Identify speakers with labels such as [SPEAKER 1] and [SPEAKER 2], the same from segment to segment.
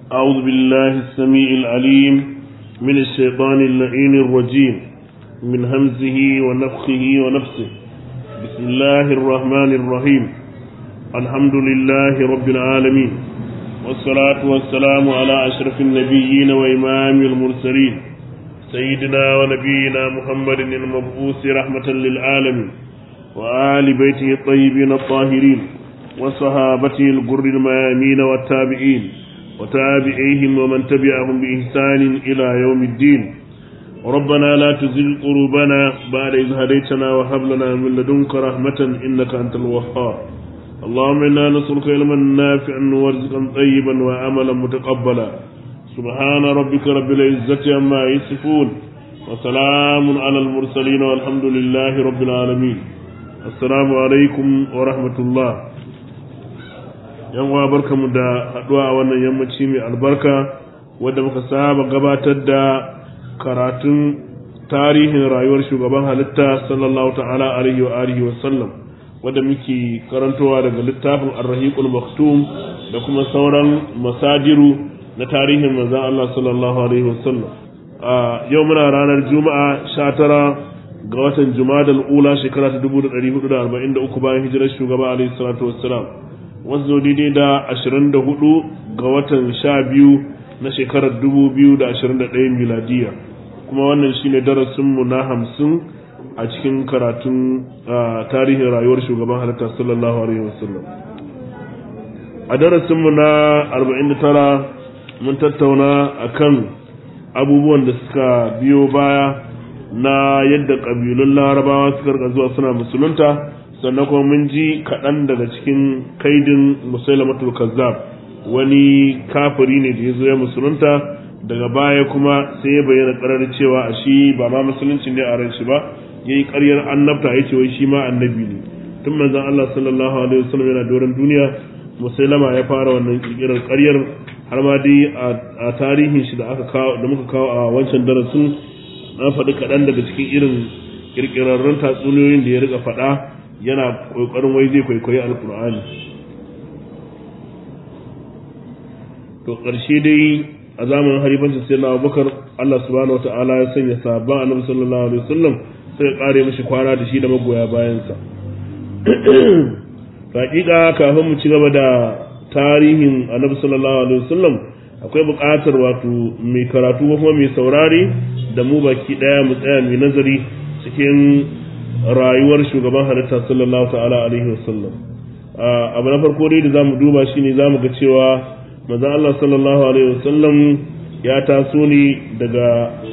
[SPEAKER 1] أعوذ بالله السميع العليم من الشيطان اللعين الرجيم من همزه ونفخه ونفسه بسم الله الرحمن الرحيم الحمد لله رب العالمين والصلاة والسلام على أشرف النبيين وإمام المرسلين سيدنا ونبينا محمد المبعوث رحمة للعالمين وآل بيته الطيبين الطاهرين وصحابته الغر الميامين والتابعين وتابعيهم ومن تبعهم بإحسان إلى يوم الدين ربنا لا تزل قلوبنا بعد إذ هديتنا وهب لنا من لدنك رحمة إنك أنت الوهاب اللهم إنا نسألك علما نافعا ورزقا طيبا وعملا متقبلا سبحان ربك رب العزة عما يصفون وسلام على المرسلين والحمد لله رب العالمين السلام عليكم ورحمة الله yan uwa barkamu da haduwa a wannan yammaci mai albarka wadda muka saba gabatar da karatun tarihin rayuwar shugaban halitta sallallahu ta'ala alaihi wa alihi wa sallam wadda muke karantowa daga littafin ar-rahiqul maktum da kuma sauran masadiru na tarihin manzon Allah sallallahu alaihi wa sallam a yau muna ranar juma'a 19 ga watan jumadal ula shekara ta 1443 bayan hijirar shugaba alaihi salatu wassalam wanzu daidai da 24 ga watan 12 na shekarar 2021 miladiya kuma wannan shine darasinmu na hamsin a cikin karatun tarihin rayuwar shugaban halitta sallallahu alaihi wasallam a darasinmu na 49 mun tattauna akan abubuwan da suka biyo baya na yadda ƙabilun larabawa suka rika zuwa suna musulunta sannan kuma mun ji kaɗan daga cikin kaidin musailamatul kazzab wani kafiri ne da ya zo ya musulunta daga baya kuma sai ya bayyana ƙarar cewa a shi ba ma musulunci ne a ran shi ba ya yi ƙaryar annabta ya ce wai shi ma annabi ne tun manzon Allah sallallahu alaihi wasallam yana doron duniya musailama ya fara wannan ƙirƙirar ƙaryar har ma dai a tarihin shi da aka kawo da muka kawo a wancan darasin na faɗi kaɗan daga cikin irin ƙirƙirarrun tatsuniyoyin da ya riƙa faɗa yana kokarin wai zai kwaikwayi alkur'ani to ƙarshe dai a zamanin harifancin sai na abubakar allah subhanahu wa ta'ala ya sanya sabon annabi sallallahu alaihi wasallam sai kare mishi kwana da shi da magoya bayansa hakika kafin mu ci gaba da tarihin annabi sallallahu alaihi wasallam akwai buƙatar wato mai karatu ko kuma mai saurare da mu baki ɗaya mu tsaya mai nazari cikin rayuwar shugaban halitta sallallahu ta'ala alaihi wasallam abu na farko dai da zamu duba shine zamu ga cewa manzon Allah sallallahu alaihi wasallam ya taso ne daga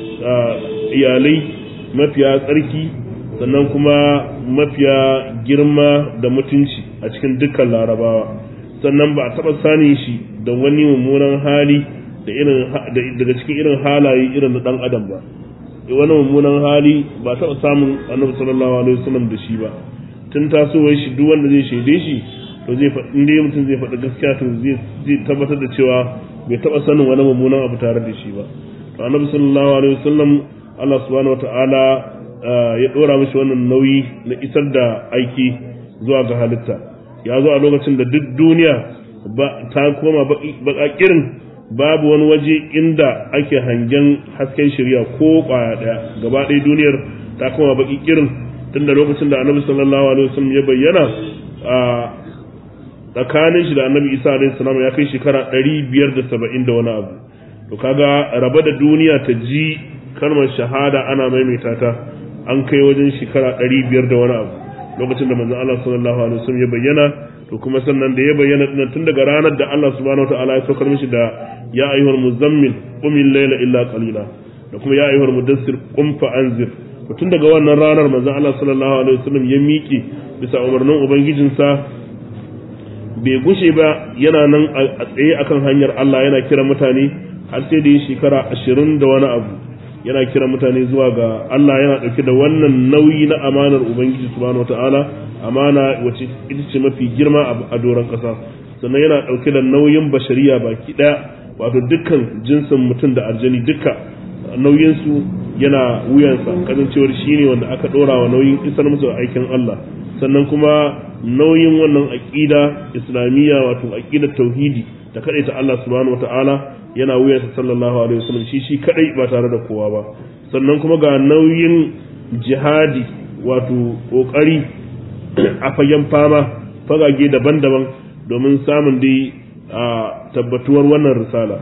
[SPEAKER 1] iyalai mafiya tsarki sannan kuma mafiya girma da mutunci a cikin dukkan larabawa sannan ba a taɓa sani shi da wani mummunan hali da irin daga cikin irin halaye irin na ɗan adam ba wani mummunan hali ba taɓa samun annabi sallallahu alaihi wasallam da shi ba tun tasowar shi duk wanda zai shaide shi to zai in dai mutum zai faɗi gaskiya to zai tabbatar da cewa bai taɓa sanin wani mummunan abu tare da shi ba to annabi sallallahu alaihi wasallam Allah subhanahu wataala ya dora mishi wannan nauyi na isar da aiki zuwa ga halitta ya zo a lokacin da duk duniya ta koma baƙaƙirin babu wani waje inda ake hangen hasken shirya ko kwaya daya gaba ɗaya duniyar ta koma baki kirin tun da lokacin da annabi sallallahu alaihi wasallam ya bayyana a tsakanin shi da annabi isa alaihi salam ya kai shekara ɗari biyar da saba'in da wani abu to kaga raba da duniya ta ji kalmar shahada ana maimaita ta an kai wajen shekara ɗari biyar da wani abu lokacin da manzon Allah sallallahu alaihi wasallam ya bayyana to kuma sannan da ya bayyana dinnan tun daga ranar da Allah subhanahu wataala ya saukar mishi da ya ayyuhal muzammil qum al-layla illa qalila da kuma ya ayyuhal mudassir qum fa anzir to tun daga wannan ranar manzon Allah sallallahu alaihi wasallam ya miƙe bisa umarnin ubangijinsa bai gushe ba yana nan a tsaye akan hanyar Allah yana kira mutane har sai da yi shekara ashirin da wani abu yana kira mutane zuwa ga Allah yana ɗauke da wannan nauyi na amanar ubangiji subhanahu wataala amana wacce ita ce mafi girma a doron ƙasa sannan yana ɗauke da nauyin bashariya baki ɗaya wato dukkan jinsin mutum da aljani duka nauyinsu yana wuyansa kasancewar shi ne wanda aka ɗora wa nauyin isar musu aikin Allah sannan kuma nauyin wannan aƙida islamiyya wato aƙidar tauhidi ta kaɗaita Allah subhanahu wata'ala yana wuyansa sallallahu alaihi wasallam shi shi kadai ba tare da kowa ba sannan kuma ga nauyin jihadi wato kokari a fagen fama fagage daban-daban domin samun dai a tabbatuwar wannan risala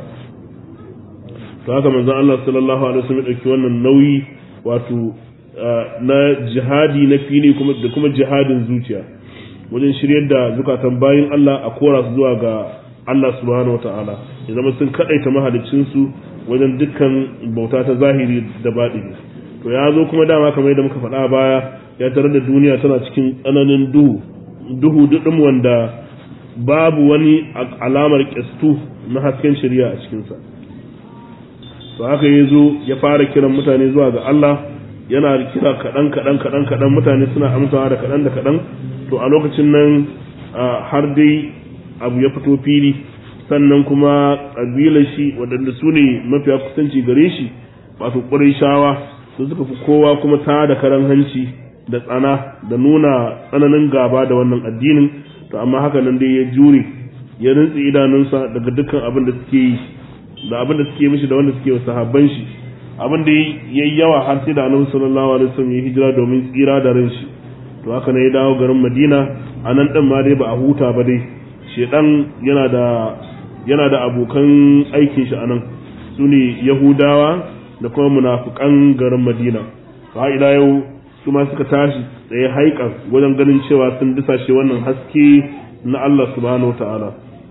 [SPEAKER 1] to haka manzon Allah sallallahu alaihi wasallam dauki wannan nauyi wato na jihadi na fili kuma da kuma jihadin zuciya wajen shiryar da zukatan bayin Allah a kora su zuwa ga Allah subhanahu wataala ya zama sun kadaita mahalicin su wajen dukkan bauta ta zahiri da baɗini to ya zo kuma dama kamar yadda muka faɗa baya ya tare da duniya tana cikin tsananin duhu duhu duɗin wanda babu wani alamar ƙyastu na hasken shari'a a cikinsa to haka ya zo ya fara kiran mutane zuwa ga Allah yana kira kaɗan kaɗan kaɗan kaɗan mutane suna amsawa da kaɗan da kaɗan to a lokacin nan har dai abu ya fito fili sannan kuma ƙabilar shi waɗanda su ne mafiya kusanci gare shi wato shawa su suka fi kowa kuma ta da karan hanci da tsana da nuna tsananin gaba da wannan addinin to amma haka nan dai ya jure ya rintsi idanunsa daga dukkan abin da suke yi da abin da suke mishi da wanda suke sahabban shi abin da yayi yawa har sai da annabi sallallahu alaihi wasallam ya hijira domin tsira da ran shi to haka ne ya dawo garin Madina a nan din ma dai ba a huta ba dai shedan yana da yana da abokan aikin shi anan su ne Yahudawa da kuma munafukan garin Madina fa ila yau su ma suka tashi tsaye haikan wajen ganin cewa sun disashe wannan haske na Allah subhanahu ta'ala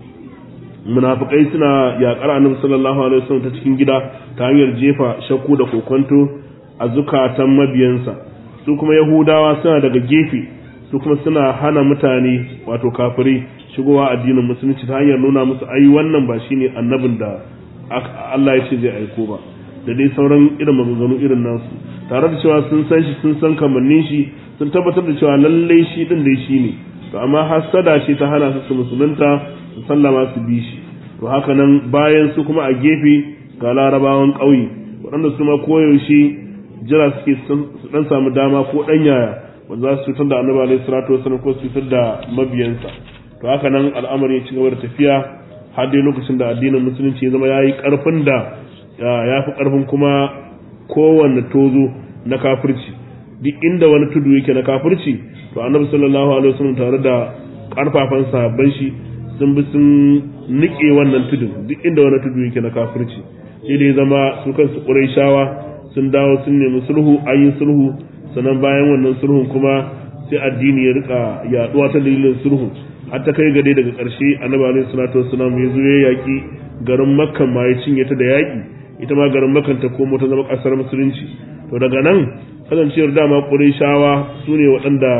[SPEAKER 1] munafikai suna yaƙar annabi sallallahu alaihi wasallam ta cikin gida ta hanyar jefa shakku da kokonto a zukatan mabiyansa su kuma yahudawa suna daga gefe su kuma suna hana mutane wato kafirai shigowa addinin musulunci ta hanyar nuna musu ai wannan ba shine annabin da Allah ya ce zai aiko ba da dai sauran irin maganganu irin nasu tare da cewa sun san shi sun san kamannin shi sun tabbatar da cewa lallai shi din dai shi ne to amma hasada ce ta hana su su musulunta su sallama su bi shi to haka nan bayan su kuma a gefe ga larabawan ƙauye waɗanda su ma koyaushe jira suke su dan samu dama ko ɗan yaya wanda za su cutar da annabi alaihi salatu wasallam ko su cutar da mabiyansa to haka nan al'amari ya ci gaba da tafiya har dai lokacin da addinin musulunci ya zama ya yi ƙarfin da ya fi ƙarfin kuma kowanne tozo na kafirci duk inda wani tudu yake na kafirci to annabi sallallahu alaihi wasallam tare da karfafan sahabban shi sun bi sun nike wannan tudun duk inda wani tudu yake na kafirci sai dai zama su kansu quraishawa sun dawo sun nemi sulhu an yi sulhu sannan bayan wannan sulhun kuma sai addini ya rika yaduwa ta dalilin sulhu har ta kai gade daga ƙarshe annabi alaihi salatu wasallam ya zo ya yaki garin makka ma ya cinye ta da yaki ita ma garin makka ta komo ta zama ƙasar musulunci to daga nan kasancewar dama ƙurishawa su ne waɗanda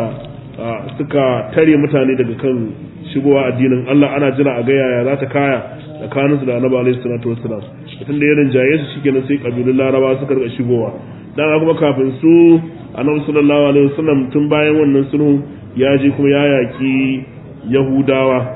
[SPEAKER 1] suka tare mutane daga kan shigowa addinin Allah ana jira a gaya ya za ta kaya tsakaninsu da annabi alaihi salatu wassalam mutum da ya rinjaye su shikenan sai kabilun laraba suka rika shigowa dan kuma kafin su annabi sallallahu alaihi wasallam tun bayan wannan sulhu ya je kuma ya yaki yahudawa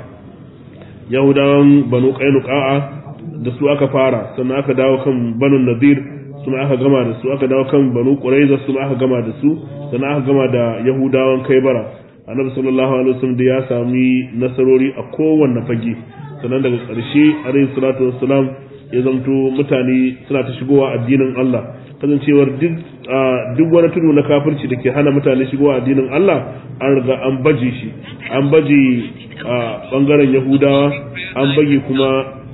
[SPEAKER 1] yahudawan banu qainuqa da su aka fara sannan aka dawo kan banu nadir su ma aka gama da su aka dawo kan banu quraiza su ma aka gama da su sannan aka gama da yahudawan kaibara annabi sallallahu alaihi wasallam da ya sami nasarori a kowanne fage sannan daga ƙarshe alaihi salatu wassalam ya zamto mutane suna ta shigowa addinin Allah kasancewar duk duk wani tudu na kafirci da ke hana mutane shigowa addinin Allah an riga an baje shi an baje a bangaren yahudawa an baje kuma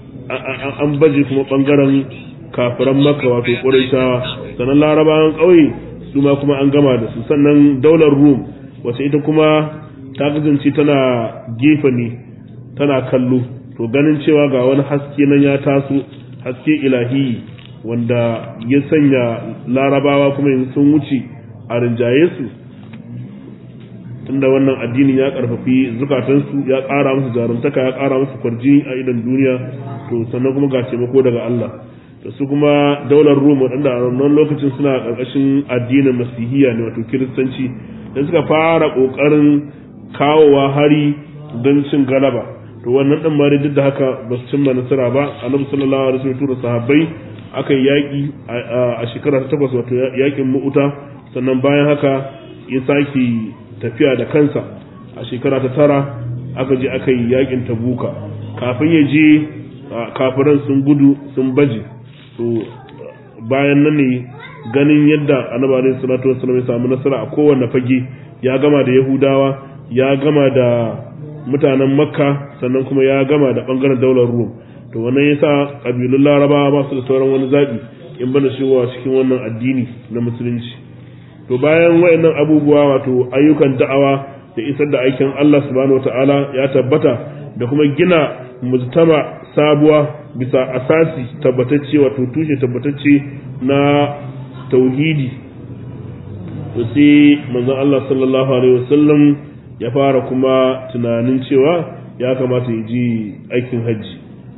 [SPEAKER 1] an baje kuma bangaren kafiran maka wato ƙuraishawa sannan larabawan ƙauye su ma kuma an gama da su sannan daular rum wace ita kuma ta kasance tana gefe ne tana kallo to ganin cewa ga wani haske nan ya taso haske ilahi wanda ya sanya larabawa kuma yanzu sun wuce a rinjaye su tunda wannan addinin ya karfafi zukatansu ya ƙara musu jarumtaka ya ƙara musu kwarji a idan duniya to sannan kuma ga taimako daga Allah da su kuma daular Rum waɗanda a wannan lokacin suna ƙarƙashin addinin masihiya ne wato kiristanci da suka fara ƙoƙarin kawowa hari don cin galaba to wannan ɗan ma duk da haka ba su cimma nasara ba annabi sallallahu alaihi wasallam tura sahabbai aka yi yaƙi a shekara ta takwas wato yaƙin mu'uta sannan bayan haka ya sake tafiya da kansa a shekara ta tara aka je aka yi yaƙin tabuka kafin ya je kafiran sun gudu sun baje to bayan nan ne ganin yadda annabi alaihi salatu wassalam ya samu nasara a kowanne fage ya gama da yahudawa ya gama da mutanen makka sannan kuma ya gama da bangaren daular rum to wannan yasa kabilun laraba ba su da sauran wani zabi in bana shigowa cikin wannan addini na musulunci to bayan wayannan abubuwa wato ayyukan da'awa da isar da aikin Allah subhanahu wataala ya tabbata da kuma gina mujtama sabuwa bisa asasi tabbatacce wato tushe tabbatacce na tauhidi to sai manzon Allah sallallahu alaihi wasallam ya fara kuma tunanin cewa ya kamata ya ji aikin hajji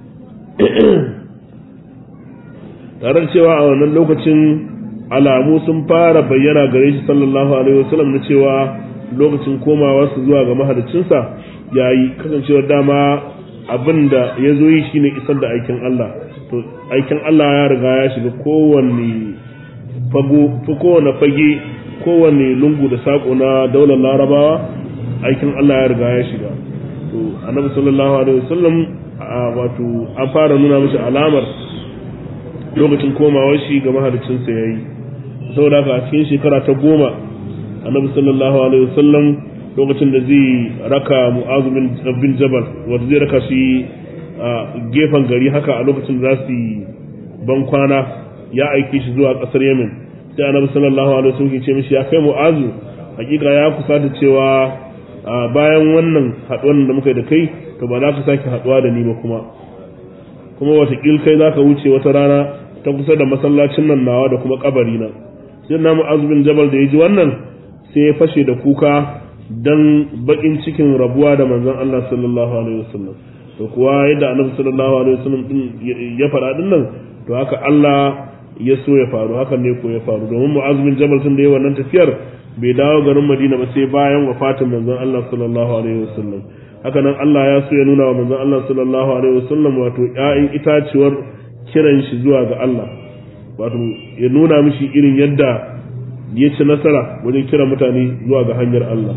[SPEAKER 1] tare da cewa a wannan lokacin alamu sun fara bayyana gare shi sallallahu alaihi wasallam na cewa lokacin komawa su zuwa ga mahalicinsa yayi kasancewar dama abin da ya zo yi shine isar da aikin Allah to aikin Allah ya riga ya shiga kowanne fago kowanne fage kowanne lungu da sako na daular larabawa aikin Allah ya riga ya shiga to annabi sallallahu alaihi wasallam wato an fara nuna mishi alamar lokacin komawar shi ga mahalicinsa yayi saboda haka a cikin shekara ta goma annabi sallallahu alaihi wasallam lokacin da zai raka mu'azu bin jabal wanda zai raka shi a gefen gari haka a lokacin da za su yi ban kwana ya aike shi zuwa kasar yemen sai annabi sallallahu alaihi wasallam ke ce mishi ya kai mu'azu hakika ya kusa da cewa bayan wannan haduwar da muka yi da kai to ba za ka sake haduwa da ni ba kuma kuma watakil kai za ka wuce wata rana ta kusa da masallacin nan nawa da kuma kabari na sai na mu'azu bin jabal da ya ji wannan sai ya fashe da kuka dan bakin cikin rabuwa da manzon Allah sallallahu alaihi wasallam to kuwa yadda annabi sallallahu alaihi wasallam din ya fara din nan to haka Allah ya so ya faru hakan ne ko ya faru domin mu'az bin jabal tun da yayi wannan tafiyar bai dawo garin Madina ba sai bayan wafatin manzon Allah sallallahu alaihi wasallam haka nan Allah ya so ya nuna wa manzon Allah sallallahu alaihi wasallam wato ƴaƴan itaciwar kiran shi zuwa ga Allah wato ya nuna mishi irin yadda ya ci nasara wajen kira mutane zuwa ga hanyar Allah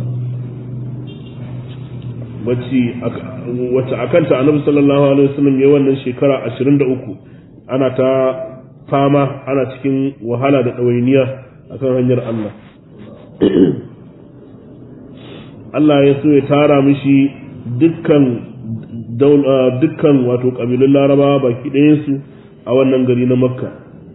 [SPEAKER 1] wacce a kanta annabi sallallahu alaihi wasallam ya wannan shekara 23 ana ta fama ana cikin wahala da ɗawainiya akan hanyar Allah Allah ya so ya tara mishi dukkan dukkan wato ƙabilun larabawa baki ɗayansu a wannan gari na makka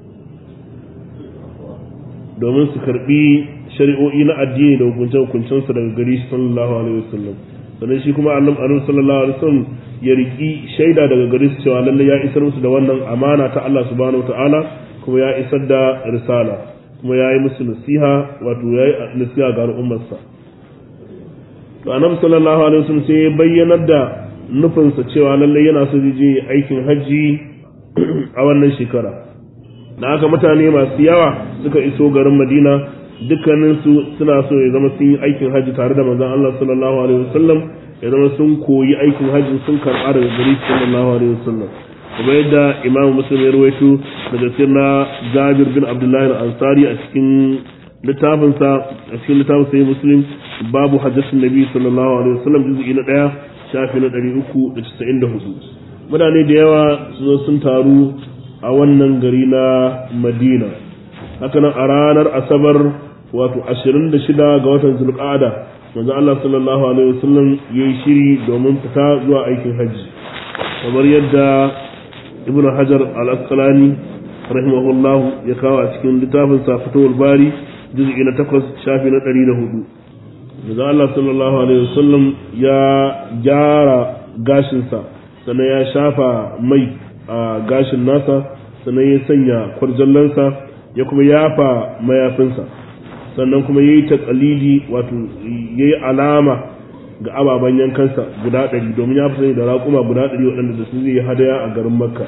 [SPEAKER 1] domin su karbi shari'o'i na addini da hukunce-hukuncensa daga gari sallallahu alaihi wasallam sannan shi kuma annabi sallallahu alaihi wasallam ya riki shaida daga gare su cewa lalle ya isar musu da wannan amana ta Allah subhanahu wataala kuma ya isar da risala kuma ya yi musu nasiha wato ya yi nasiha ga al'ummarsa to annabi sallallahu alaihi wasallam sai ya bayyanar da nufinsa cewa lalle yana so je aikin hajji a wannan shekara da haka mutane masu yawa suka iso garin Madina dukkaninsu suna so ya zama sun yi aikin hajji tare da manzon Allah sallallahu alaihi wasallam ya zama sun koyi aikin hajji sun karɓa daga gari sallallahu alaihi wasallam kuma yadda Imam Muslim ya rawaito daga sirna Jabir bin Abdullah al-Ansari a cikin littafin sa a cikin littafin sai Muslim babu hajjatin Nabi sallallahu alaihi wasallam juz'i na 1 shafi na 394 mutane da yawa su zo sun taru a wannan gari na Madina hakanan a ranar Asabar wato 26 ga watan zulqa'ada manzo Allah sallallahu alaihi wasallam yayi shiri domin fita zuwa aikin hajji kamar yadda ibnu hajar al-asqalani rahimahullahu ya kawo a cikin littafin sa fitowar bari juz'i na 8 shafi na 104 manzo Allah sallallahu alaihi wasallam ya gyara gashin sa sannan ya shafa mai a gashin nasa sannan ya sanya kwarjallansa ya kuma yafa mayafinsa sannan kuma ya yi taƙalili wato ya yi alama ga ababen yankansa guda ɗari domin ya fi sani da raƙuma guda ɗari waɗanda da su zai yi hadaya a garin makka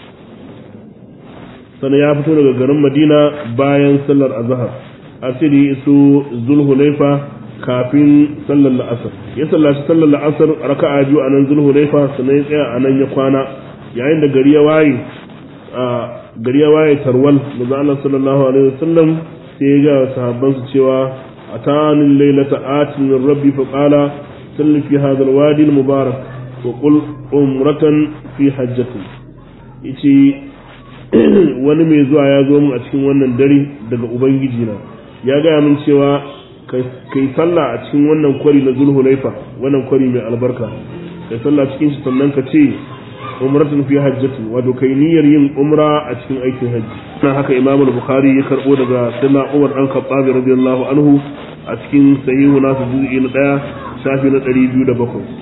[SPEAKER 1] sannan ya fito daga garin madina bayan sallar azahar asiri ya iso zulhulaifa kafin sallar la'asar ya sallaci sallar la'asar raka'a biyu a nan zulhulaifa sannan ya tsaya a nan ya kwana yayin da gari ya waye gari ya waye tarwal manzo Allah sallallahu alaihi wasallam sai ya ga sahabbansu cewa atani laylata atin min rabbi fa qala salli fi hadha alwadi almubarak wa qul umratan fi hajjatin yace wani mai zuwa ya zo min a cikin wannan dare daga ubangiji na ya gaya min cewa kai sallah a cikin wannan kwari na zulhulaifa wannan kwari mai albarka kai sallah cikin shi sannan ka ce umratun fi hajjati wato kai niyyar yin umra a cikin aikin hajji nan haka imamu bukhari ya karbo daga sayyidina umar dan khattab radiyallahu anhu a cikin sahihu nasu juz'i na daya shafi na 207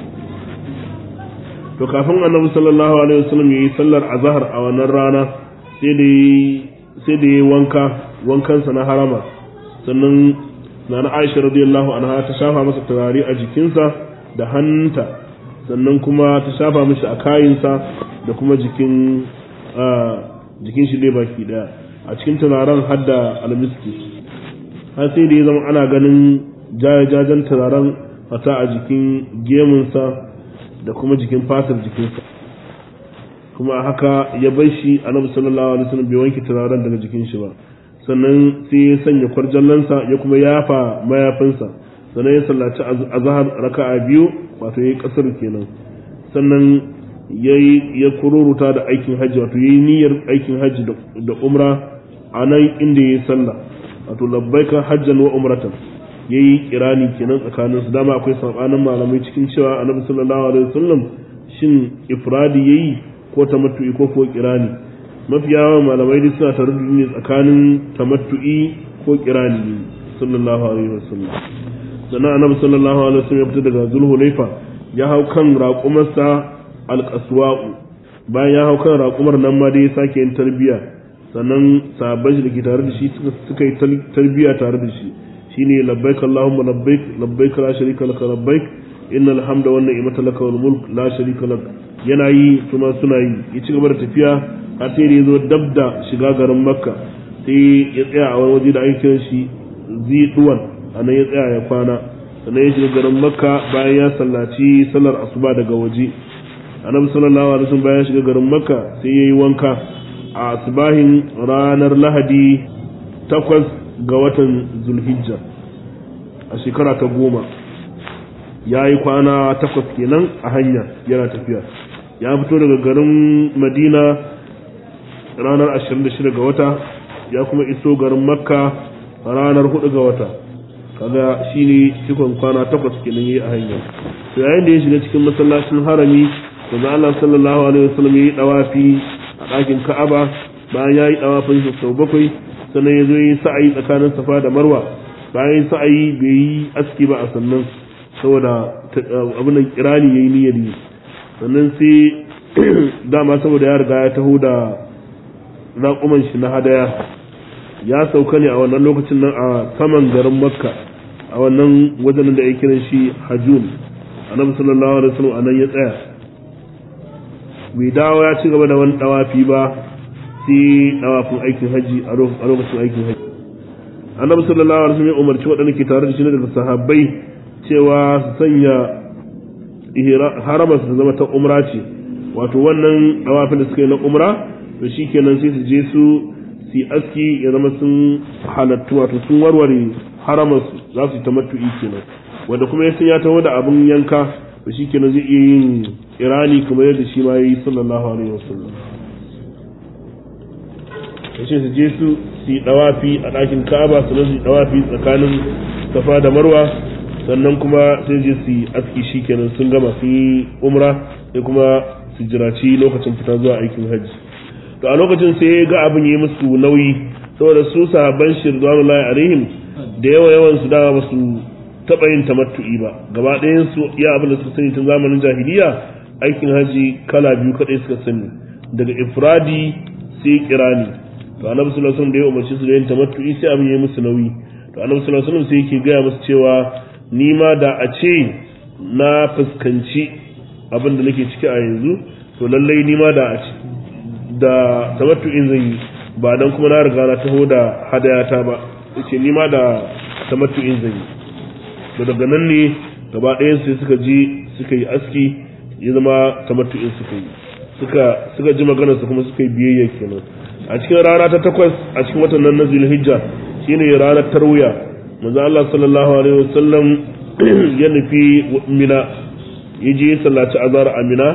[SPEAKER 1] to kafin annabi sallallahu alaihi wasallam yayi sallar azhar a wannan rana sai da sai da yayi wanka wankansa na harama sannan nana Aisha radiyallahu anha ta shafa masa turare a jikinsa da hannunta sannan kuma ta shafa mishi a kayinsa da kuma jikin jikin shi dai baki daya a cikin turaren hadda almiski har sai da ya zama ana ganin jajajen turaren fata a jikin gemunsa da kuma jikin fatar jikinsa kuma haka ya bar shi annabi sallallahu alaihi wasallam bai wanke turaren daga jikin shi ba sannan sai ya sanya kwarjallansa ya kuma yafa mayafinsa sannan ya sallaci azhar raka'a biyu wato yayi kasar kenan sannan yayi ya kururuta da aikin hajji wato yayi niyyar aikin hajji da umra a nan inda yayi sallah wato labbaika hajjan wa umratan yayi kirani kenan tsakanin su dama akwai sabanin malamai cikin cewa annabi sallallahu alaihi wasallam shin ifradi yayi ko tamattu'i ko ko kirani mafi yawan malamai dai suna tare ne tsakanin tamattu'i ko kirani sallallahu alaihi wasallam sannan annabi sallallahu alaihi wasallam ya fita daga zulhulaifa ya hau kan raƙumarsa alƙaswa'u bayan ya hau kan raƙumar nan ma dai ya sake yin tarbiya sannan sahabban shi da ke tare da shi suka yi tarbiya tare da shi shine labbaik allahumma labbaik labbaik la sharika laka labbaik innal hamda wan ni'mata laka wal mulk la sharika lak yana yi kuma suna yi ya ci gaba da tafiya har sai da ya zo dab da shiga garin makka sai ya tsaya a wani waje da ake kiran shi ziduwan a nan ya tsaya ya kwana sannan ya shiga garin makka bayan ya sallaci sallar asuba daga waje annabi sallallahu alaihi wasallam bayan ya shiga garin makka sai ya yi wanka a asubahin ranar lahadi takwas ga watan zulhijja a shekara ta goma ya yi kwana takwas kenan a hanya yana tafiya ya fito daga garin madina ranar 26 ga wata ya kuma iso garin makka ranar 4 ga wata kaga shine cikon kwana takwas kenan yayi a hanya to yayin da ya shiga cikin masallacin harami manzo Allah sallallahu alaihi wasallam yayi dawafi a ɗakin Ka'aba bayan yayi dawafin shi sau bakwai sannan ya zo yi sa'ayi tsakanin Safa da Marwa bayan sa'ayi bai yi aski ba a sannan saboda abin nan kirani yayi niyyar yi sannan sai dama saboda ya riga ya taho da raƙuman shi na hadaya ya sauka ne a wannan lokacin nan a saman garin makka a wannan wajen da ya kiran shi hajjun annabi sallallahu alaihi wasallam anan ya tsaya bai dawo ya ci gaba da wani dawafi ba sai dawafin aikin haji a lokacin aikin haji annabi sallallahu alaihi wasallam ya umarci waɗanda ke tare da shi daga sahabbai cewa su sanya haramar su zama ta umra ce wato wannan dawafin da suka yi na umra to shikenan sai su je su su aski ya zama sun halattu wato sun warware haramar su za su yi ta matu'i kenan wanda kuma ya san ya taho da abin yanka to shikenan zai iya yin irani kamar yadda shi ma yayi sallallahu alaihi wasallam yace su je su su yi dawafi a ɗakin Ka'aba su su yi dawafi tsakanin Safa da Marwa sannan kuma sai je su yi aski shikenan sun gama sun yi umra sai kuma su jiraci lokacin fita zuwa aikin hajji to a lokacin sai ya ga abin yi musu nauyi saboda su sahabban shirzanullahi alaihim da yawa yawan su dama ba su taɓa yin tamattu'i ba gaba ɗayan su iya abin da suka sani tun zamanin jahiliya aikin haji kala biyu kaɗai suka sani daga ifradi sai kirani to annabi sallallahu alaihi wasallam da ya umarci su da yin tamattu'i sai abin ya musu nauyi to annabi sallallahu alaihi wasallam sai yake gaya musu cewa ni ma da a ce na fuskanci abin da nake ciki a yanzu to lallai ni ma da a ce da tamattu'in zan yi ba dan kuma na riga na taho da hadayata ba yace ni ma da tamattu'in zan yi to daga nan ne gaba ɗayan sai suka je suka yi aski ya zama tamattu'in suka yi suka suka ji maganar su kuma suka yi biyayya kenan a cikin rana ta takwas a cikin watan nan na Zulhijja shine ranar tarwiya manzo Allah sallallahu alaihi wasallam ya nufi Mina ya je sallaci azhar a Mina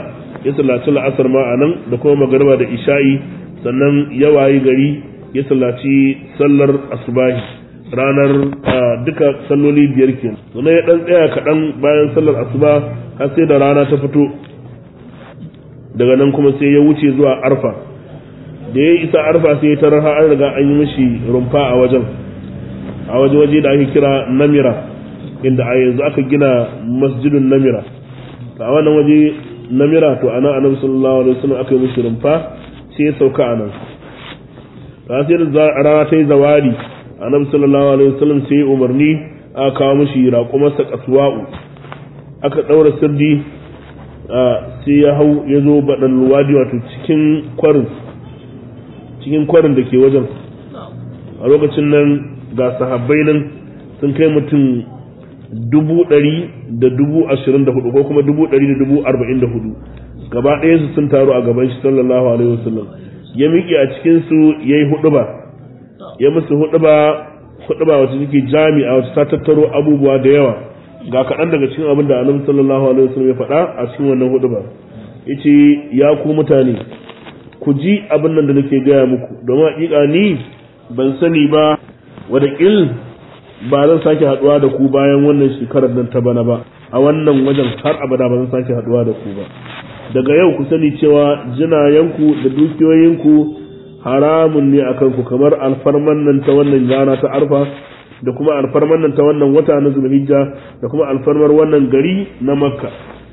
[SPEAKER 1] ya sallaci la'asar ma a nan da kuma magariba da isha'i sannan ya wayi gari ya sallaci sallar asubahi ranar duka salloli biyar kenan sannan ya dan tsaya kaɗan bayan sallar asuba har sai da rana ta fito daga nan kuma sai ya wuce zuwa arfa da ya isa arfa sai ya tarar har an riga an yi mishi rumfa a wajen a waje waje da ake kira namira inda a yanzu aka gina masjidun namira a wannan waje namira to ana annabi sallallahu alaihi wasallam aka yi mishi rumfa sai ya sauka a nan ta sai da rana ta yi zawali annabi sallallahu alaihi wasallam sai ya umarni aka kawo mishi raƙumarsa kasuwa'u aka ɗaura sirdi sai ya hau ya zo baɗan luwadi wato cikin kwarin cikin kwarin da ke wajen a lokacin nan ga sahabbai nan sun kai mutum dubu ɗari da dubu ashirin da hudu ko kuma dubu ɗari da dubu arba'in da hudu gaba ɗaya su sun taru a gaban shi sallallahu alaihi wasallam ya miƙe a cikin su ya yi huɗuba ya musu huɗuba huɗuba wacce take jami'a wacce ta tattaro abubuwa da yawa ga kaɗan daga cikin abin da annabi sallallahu alaihi wasallam ya faɗa a cikin wannan huɗuba yace ya ku mutane ku ji abin nan da nake gaya muku domin haƙiƙa ni ban sani ba wadaƙil ba zan sake haɗuwa da ku bayan wannan shekarar nan ta bana ba a wannan wajen har abada ba zan sake haɗuwa da ku ba daga yau ku sani cewa jinayenku da dukiyoyinku haramun ne a kanku kamar alfarman nan ta wannan rana ta arfa da kuma alfarman nan ta wannan wata na zulhijja da kuma alfarmar wannan gari na makka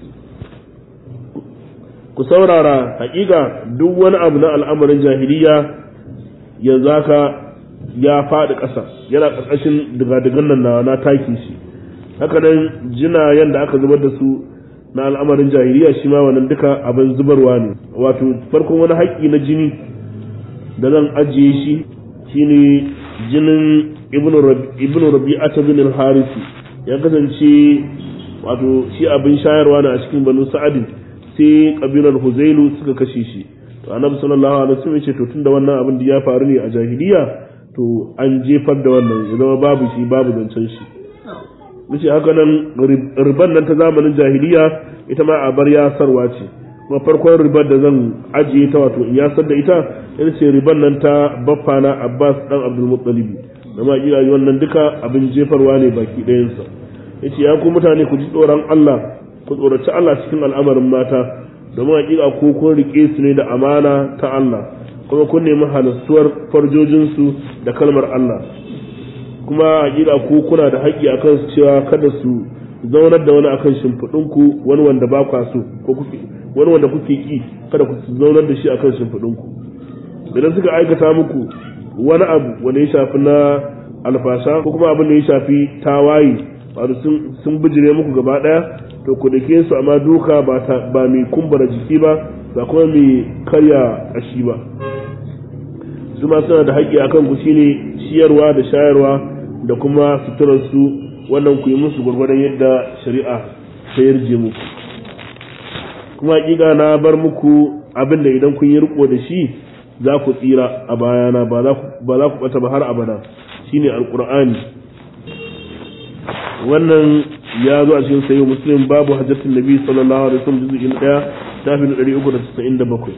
[SPEAKER 1] ku saurara hakika duk wani abu na al'amarin jahiliya yanzu haka ya faɗi ƙasa yana ƙarƙashin digadigan nan na na taki shi haka nan jina yanda aka zubar da su na al'amarin jahiliya shi ma wannan duka abin zubarwa ne wato farkon wani haƙƙi na jini da zan ajiye shi shine jinin ibnu rabi'ata bin al-harisi ya kasance wato shi abin shayarwa ne a cikin banu sa'adin sai kabilar huzailu suka kashe shi to annabi sallallahu alaihi wasallam ya ce to tunda wannan abin da ya faru ne a jahiliya to an jefar da wannan ya zama babu shi babu zancen shi nace haka nan riban nan ta zamanin jahiliya ita ma a bar yasarwa ce kuma farkon ribar da zan ajiye ta wato in yasar da ita ita ce riban nan ta baffana Abbas dan Abdul Muttalib da ma iya wannan duka abin jefarwa ne baki ɗayansa yace ya ku mutane ku ji tsoron Allah ku tsoraci Allah cikin al'amarin mata domin hakika ko kun rike su ne da amana ta Allah kuma kun nemi halastuwar farjojinsu da kalmar Allah kuma hakika ko kuna da haƙƙi akan su cewa kada su zaunar da wani akan shimfiɗinku wani wanda ba kwa so ko kuke wani wanda kuke ki kada ku zaunar da shi akan shimfiɗinku idan suka aikata muku wani abu wanda ya shafi na alfasha ko kuma abin da ya shafi tawaye wato sun bijire muku gaba ɗaya to ku dake su amma duka ba mai kumbura jiki ba ba kuma mai karya ƙashi ba su ma suna da haƙƙi akan ku shine ciyarwa da shayarwa da kuma suturar su wannan ku yi musu gwargwadon yadda shari'a ta yarje muku kuma hakika na bar muku abin da idan kun yi riko da shi za ku tsira a bayana ba za ku bata ba har abada shine alqur'ani wannan ya zo a cikin sayyid muslim babu hajjatin nabi sallallahu alaihi wasallam juz'i na 1 tafi na 397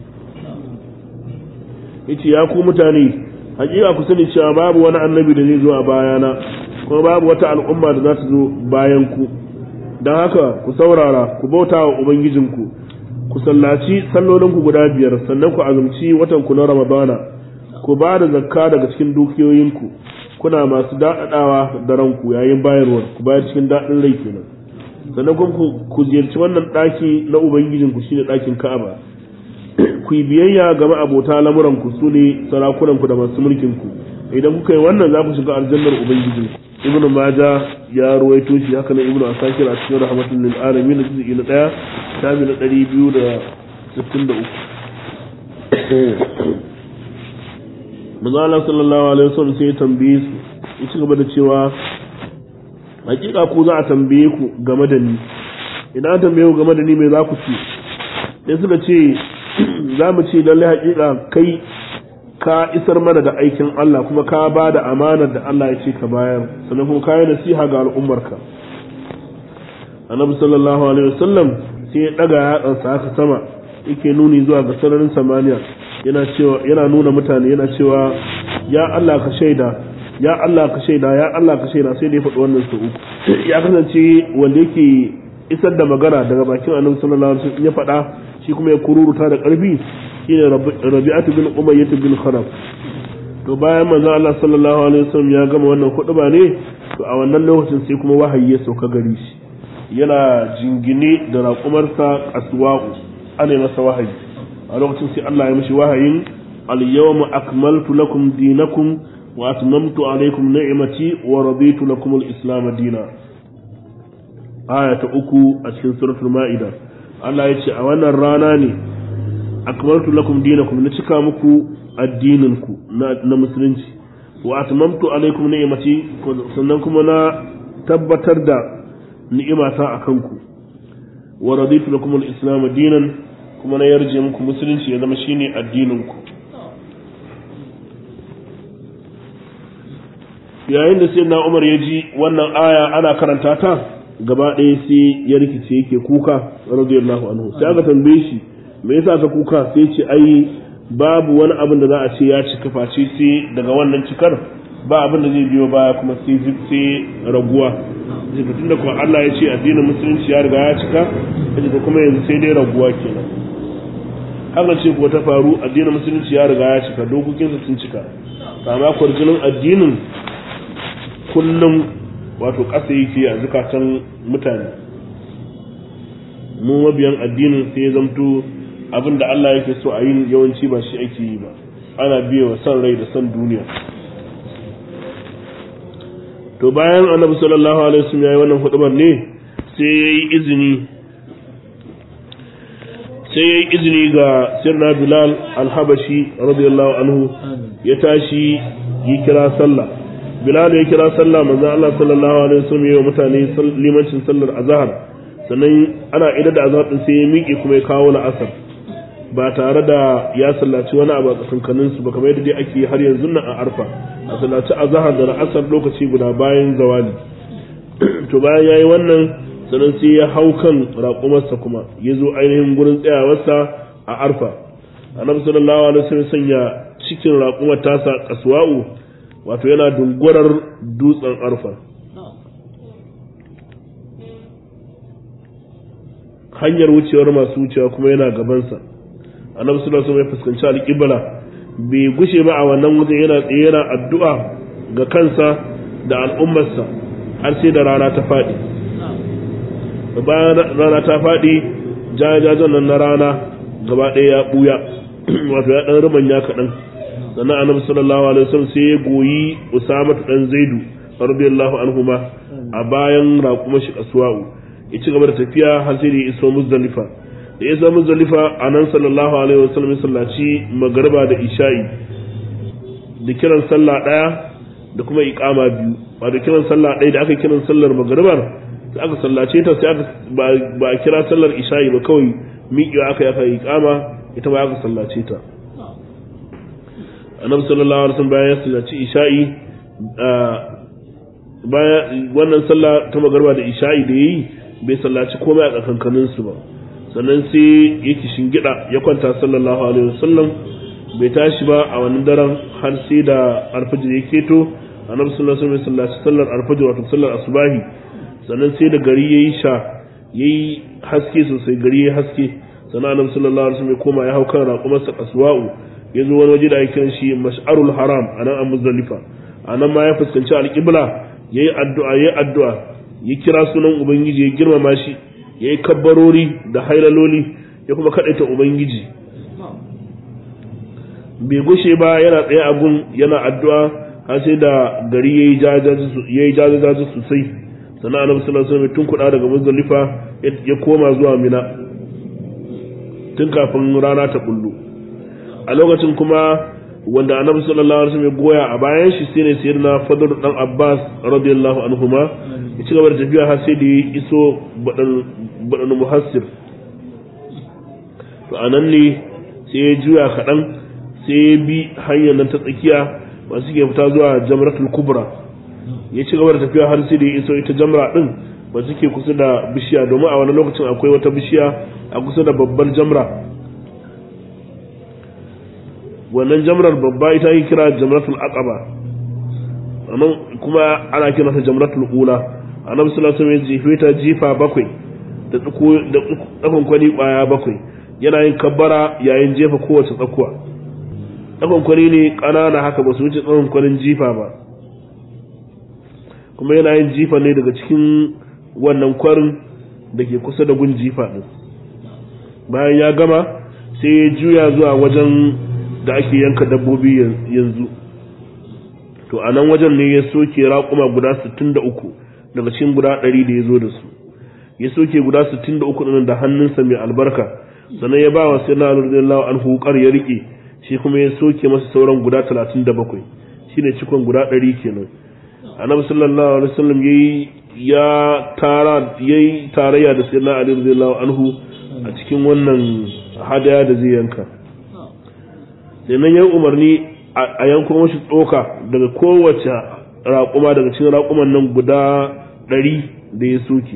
[SPEAKER 1] yace ya ku mutane hakika ku sani cewa babu wani annabi da zai zo a bayana kuma babu wata al'umma da za ta zo bayan ku don haka ku saurara ku bauta wa ubangijinku ku sallaci sallolinku guda biyar sannan ku azumci watan ku na ramadana ku ba da zakka daga cikin dukiyoyinku kuna masu daɗaɗawa da ranku yayin bayarwar ku bayar cikin daɗin rai kenan sannan kuma ku ziyarci wannan ɗaki na ubangijinku shine ɗakin ka'aba ku yi biyayya ga ma'abota lamuranku su ne sarakunanku da masu mulkinku idan kuka yi wannan za ku shiga aljannar ubangijinku ibnu maja ya ruwaito shi haka nan ibnu asakir a cikin rahmatul lil alamin da juz'i na 1 shafi na 263 manzo Allah sallallahu alaihi wasallam sai ya tambaye su ya ci gaba da cewa hakika ku za a tambaye ku game da ni idan an tambaye ku game da ni me za ku ce sai suka ce za mu ce lalle hakika kai ka isar mana da aikin Allah kuma ka ba da amanar da Allah ya ce ka bayar sannan kuma ka yi nasiha ga al'ummarka annabi sallallahu alaihi wasallam sai ya daga yatsansa haka sama yake nuni zuwa ga sararin samaniya yana cewa yana nuna mutane yana cewa ya Allah ka shaida ya Allah ka shaida ya Allah ka shaida sai da ya faɗi wannan su uku ya kasance wanda yake isar da magana daga bakin annabi sallallahu alaihi wasallam ya faɗa shi kuma ya kururuta da ƙarfi shine Rabi'atu bin Umayyah bin Kharaf to bayan manzo Allah sallallahu alaihi wasallam ya gama wannan ba ne to a wannan lokacin sai kuma wahayi ya sauka gari shi yana jingine da raƙumarsa aswa'u ana masa wahayi a lokacin sai Allah ya mishi wahayin al-yawma akmaltu lakum dinakum wa atmamtu alaykum ni'mati wa raditu lakum al-islam dinan aya ta uku a cikin suratul ma'ida Allah ya ce a wannan rana ne akmaltu lakum dinakum na cika muku addininku na musulunci wa atmamtu alaikum ni'mati sannan kuma na tabbatar da ni'imata akan ku wa raditu lakum al-islam dinan kuma na yarje muku musulunci ya zama shine addininku yayin da sayyidina Umar ya ji wannan aya ana karanta ta gaba ɗaya sai ya rikice yake kuka radiyallahu anhu sai aka tambaye shi me yasa ka kuka sai ce ai babu wani abin da za a ce ya cika face sai daga wannan cikar ba abin da zai biyo baya kuma sai sai raguwa sai da kuma Allah ya ce addinin musulunci ya riga ya cika kaje ko kuma yanzu sai dai raguwa kenan haka ce ko ta faru addinin musulunci ya riga ya cika dokokinsa sun cika amma kwarjinin addinin kullum wato ƙasa yake a zukatan mutane mu mabiyan addinin sai ya zamto abin da Allah yake so a yi yawanci ba shi ake yi ba ana biye wa son rai da son duniya to bayan annabi sallallahu alaihi wasallam yayi wannan hudubar ne sai yayi izini sai yayi izini ga sirna bilal al-habashi radiyallahu anhu ya tashi yi kira sallah bilal ya kira sallah manzo Allah sallallahu alaihi wasallam yayi wa mutane limancin sallar azhar sannan ana idar da azhar din sai ya miƙe kuma ya kawo la'asar ba tare da ya sallaci wani abu a tsakankanin su ba kamar yadda dai ake har yanzu nan a arfa a sallaci azhar da la'asar lokaci guda bayan zawali to bayan yayi wannan sannan sai ya hau kan raƙumarsa kuma ya zo ainihin gurin tsayawarsa a arfa annabi sallallahu alaihi wasallam sanya cikin raƙumar tasa kaswa'u wato yana dungurar dutsen arfa hanyar wucewar masu wucewa kuma yana gabansa annabi sallallahu alaihi wasallam ya fuskanci alƙibla bai gushe ba a wannan wajen yana tsaye yana addu'a ga kansa da al'ummarsa har sai da rana ta faɗi bayan rana ta faɗi jajajen nan na rana gaba ɗaya ya ɓuya wato ya ɗan rumanya kaɗan sannan annabi sallallahu alaihi wasallam sai ya goyi usama dan zaidu radiyallahu anhuma a bayan raƙuma shi aswa'u ya ci gaba da tafiya har sai da ya iso muzdalifa da ya iso muzdalifa anan sallallahu alaihi wasallam ya sallaci magariba da isha'i da kiran sallah daya da kuma iqama biyu ba da kiran sallah daya da aka kiran sallar magaribar sai aka sallace ta sai aka ba a kira sallar isha'i ba kawai miƙewa aka yi aka iqama ita ba aka sallace ta annabi sallallahu alaihi wasallam bayan ya sallaci isha'i bayan wannan sallah ta magarba da isha'i da yayi bai sallaci komai a tsakankanin su ba sannan sai yake shingida ya kwanta sallallahu alaihi wasallam bai tashi ba a wannan daren har sai da alfajir ya keto annabi sallallahu alaihi wasallam ya sallaci sallar alfajir wato sallar asubahi sannan sai da gari yayi sha yayi haske sosai gari yayi haske sannan annabi sallallahu alaihi wasallam ya koma ya hau kan raƙumarsa aswa'u ya zo wani waje da ake kiran shi mash'arul haram a nan a muzdalifa a nan ma ya fuskanci alƙibla ya yi addu'a ya yi addu'a ya kira sunan ubangiji ya girmama shi ya yi kabbarori da hailaloli ya kuma kaɗaita ubangiji bai gushe ba yana tsaye a gun yana addu'a har sai da gari ya yi jajajaji sosai sannan annabi sallallahu alaihi wasallam tun kuɗa daga muzdalifa ya koma zuwa mina tun kafin rana ta bullo a lokacin kuma wanda annabi sallallahu alaihi wasallam ya goya a bayan shi sai ne sayyidina fadl dan abbas radiyallahu anhuma ya ci gaba da tafiya har sai da ya iso badan badan muhassir to anan ne sai ya juya kaɗan sai ya bi hanyar nan ta tsakiya masu ke fita zuwa jamratul kubra ya ci gaba da tafiya har sai da ya iso ita jamra din ba suke kusa da bishiya domin a wani lokacin akwai wata bishiya a kusa da babbar jamra wannan jamrar babba ita ake kira jamratul aqaba anan kuma ana kira ta jamratul ula annabi sallallahu alaihi wasallam jefe ta jifa bakwai da tsuko da tsakon kwani baya bakwai yana yin kabbara yayin jefa kowace tsakuwa tsakon kwani ne kanana haka ba su wuce tsakon kwanin jifa ba kuma yana yin jifa ne daga cikin wannan kwarin da ke kusa da gun jifa din bayan ya gama sai ya juya zuwa wajen da ake yanka dabbobi yanzu to a nan wajen ne ya soke raƙuma guda 63 daga cikin guda 100 da ya zo da su ya soke guda 63 ɗin da hannunsa mai albarka sannan ya ba wa sai na radiyallahu anhu hukar ya rike shi kuma ya soke masa sauran guda 37 shine cikon guda 100 kenan annabi sallallahu alaihi wasallam yayi ya tara yayi tarayya da sayyidina ali radiyallahu anhu a cikin wannan hadaya da zai yanka sannan ya umarni a yanko mashi tsoka daga kowace raƙuma daga cikin raƙuman nan guda ɗari da ya soke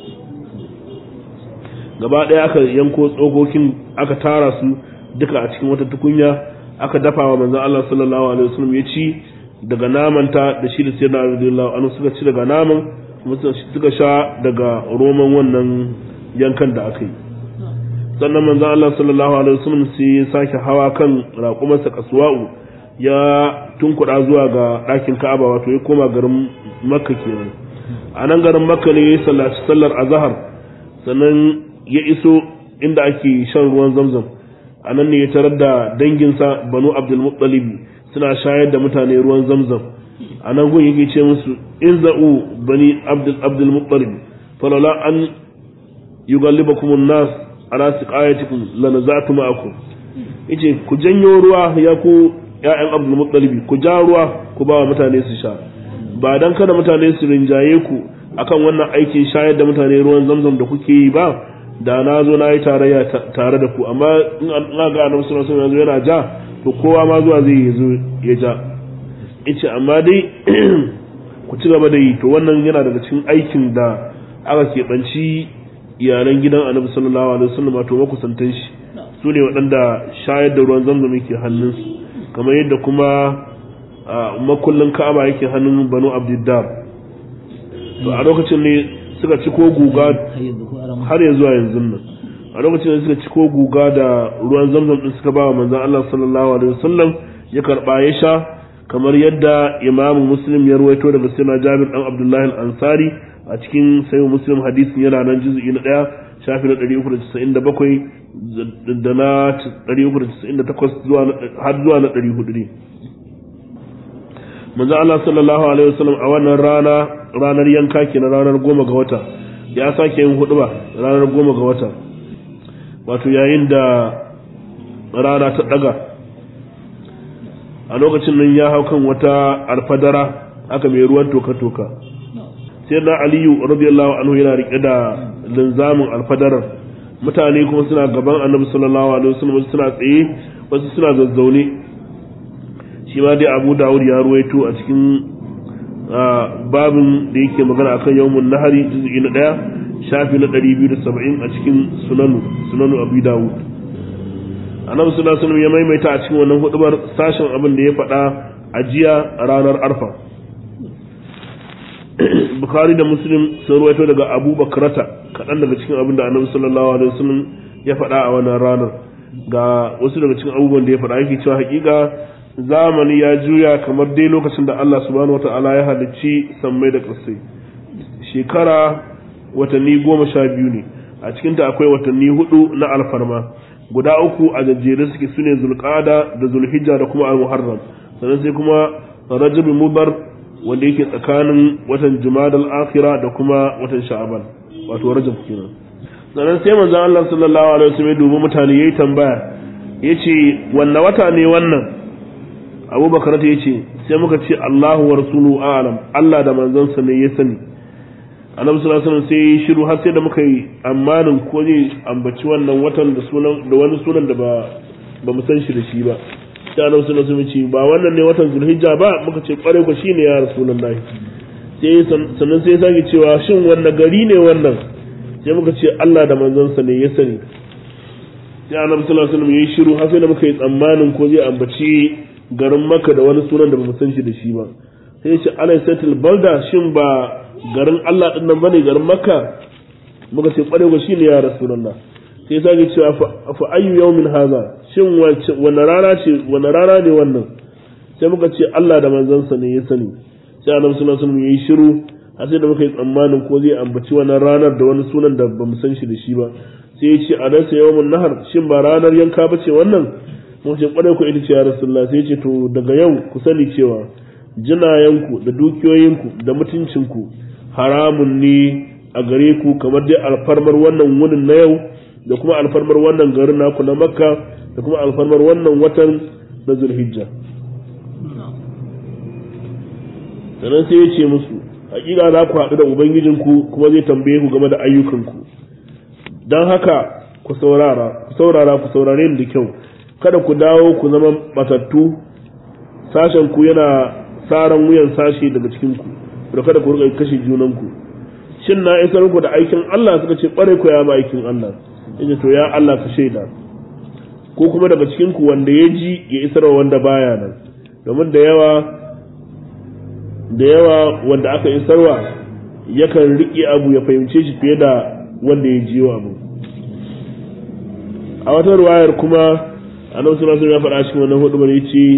[SPEAKER 1] gaba ɗaya aka yanko tsokokin aka tara su duka a cikin wata tukunya aka dafa wa manzon Allah sallallahu alaihi wasallam ya ci daga namanta da shi da sayyidina radiyallahu anhu suka ci daga naman kuma suka sha daga roman wannan yankan da aka yi sannan manzon Allah sallallahu alaihi wasallam sai ya sake hawa kan raƙumarsa kasuwa'u ya tunkuɗa zuwa ga ɗakin Ka'aba wato ya koma garin Makka kenan a nan garin Makka ne ya sallaci sallar azhar sannan ya iso inda ake shan ruwan Zamzam a nan ne ya tarar da danginsa Banu Abdul Muttalib suna shayar da mutane ruwan Zamzam a nan gun yake ce musu in za'u bani Abdul Abdul Muttalib falala an yugallibakum an-nas ala siqayatikum lanazatu ma'akum yace ku janyo ruwa ya ku ƴaƴan Abdul Muttalib ku ja ruwa ku ba wa mutane su sha ba dan kada mutane su rinjaye ku akan wannan aikin shayar da mutane ruwan zamzam da kuke yi ba da na zo na yi tarayya tare da ku amma in an ga annabi sallallahu alaihi wasallam yana ja to kowa ma zuwa zai zo ya ja yace amma dai ku ci gaba da yi to wannan yana daga cikin aikin da aka keɓanci iyalan gidan annabi sallallahu alaihi wasallam wato makusantan shi su ne waɗanda shayar da ruwan zamzam yake hannunsu kamar yadda kuma makullin ka'aba yake hannun banu abdiddar to a lokacin ne suka ci ko guga har yanzu a yanzu nan a lokacin da suka ci ko guga da ruwan zamzam din suka ba wa manzon Allah sallallahu alaihi wasallam ya karba ya sha kamar yadda imamu muslim ya ruwaito daga sayyidina Jabir dan Abdullahi al-Ansari a cikin sayin muslim hadisin yana nan juz'i na ɗaya shafi na 397 da na 398 har zuwa na 400 ne manzo Allah sallallahu alaihi wasallam a wannan rana ranar yanka ke na ranar goma ga wata ya sake yin huduba ranar goma ga wata wato yayin da rana ta daga a lokacin nan ya hau kan wata alfadara aka mai ruwan toka-toka sai na aliyu radiyallahu anhu yana rike da linzamin alfadarar mutane kuma suna gaban annabi sallallahu alaihi wasallam suna tsaye wasu suna zazzaune shi ma dai abu dawud ya ruwaito a cikin babin da yake magana akan yawmun nahari juz'i na daya shafi na 270 a cikin sunanu sunanu abu dawud annabi sallallahu alaihi wasallam ya maimaita a cikin wannan hudubar sashen abin da ya faɗa a jiya ranar arfa bukhari da muslim sun ruwaito daga abu bakrata kaɗan daga cikin abin da annabi sallallahu alaihi wasallam ya faɗa a wannan ranar ga wasu daga cikin abubuwan da ya faɗa yake cewa hakika zamani ya juya kamar dai lokacin da Allah subhanahu wata'ala ya halicci sammai da ƙasai shekara watanni goma sha biyu ne a cikinta akwai watanni hudu na alfarma guda uku a jajjere suke sune zulqada da zulhijja da kuma al-muharram sannan sai kuma rajab mubar wanda yake tsakanin watan jumadal akhira da kuma watan sha'aban wato rajab kenan sannan sai manzon Allah sallallahu alaihi wasallam ya dubi mutane yayi tambaya yace wanne wata ne wannan abubakar ta yace sai muka ce Allahu wa rasuluhu a'lam Allah da manzansa ne ya sani annabi sallallahu alaihi wasallam sai shiru har sai da muka yi amanin ko ne ambaci wannan watan da sunan da wani sunan da ba ba mu san shi da shi ba sai annabi sallallahu alaihi wasallam ce ba wannan ne watan zulhijja ba muka ce kware ko shine ya rasulullahi sai sannan sai ya sake cewa shin wanne gari ne wannan sai muka ce Allah da manzansa ne ya sani sai annabi sallallahu alaihi wasallam yayi shiru har sai da muka yi tsammanin ko zai ambaci garin Makka da wani sunan da bamu san shi da shi ba sai ya ce alaysatul balda shin ba garin Allah din nan bane garin Makka muka ce kware ko shine ya rasulullah sai sake cewa fa ayyu yawmin hadha shin wanne rana ce wanne rana ne wannan sai muka ce Allah da manzansa ne ya sani sai annabi sallallahu alaihi wasallam yayi shiru har sai da muka yi tsammanin ko zai ambaci wannan ranar da wani sunan da bamu san shi da shi ba sai ya ce a dan sai yawmun nahar shin ba ranar yanka ba ce wannan mun ce kwarai ku ita ce ya rasulullah sai ya ce to daga yau ku sani cewa jinayanku da dukiyoyinku da mutuncinku haramun ne a gare ku kamar dai alfarmar wannan wunin na yau da kuma alfarmar wannan garin naku na makka da kuma alfarmar wannan watan na zulhijja sannan sai ya ce musu hakika za ku haɗu da ubangijinku kuma zai tambaye ku game da ayyukanku don haka ku saurara ku saurara ku saurare ni da kyau kada ku dawo ku zama matattu sashen ku yana saran wuyan sashi daga cikin ku da kada ku rika kashe junanku shin na isar ku da aikin Allah suka ce kware ku ya ma aikin Allah yace to ya Allah ka shaida ko kuma daga cikin ku wanda ya ji ya isar wanda baya nan domin da yawa da yawa wanda aka isarwa yakan riƙe abu ya fahimce shi fiye da wanda ya jiyo abu a wata ruwayar kuma annabi sallallahu alaihi ya faɗa cikin wannan hudu bane yace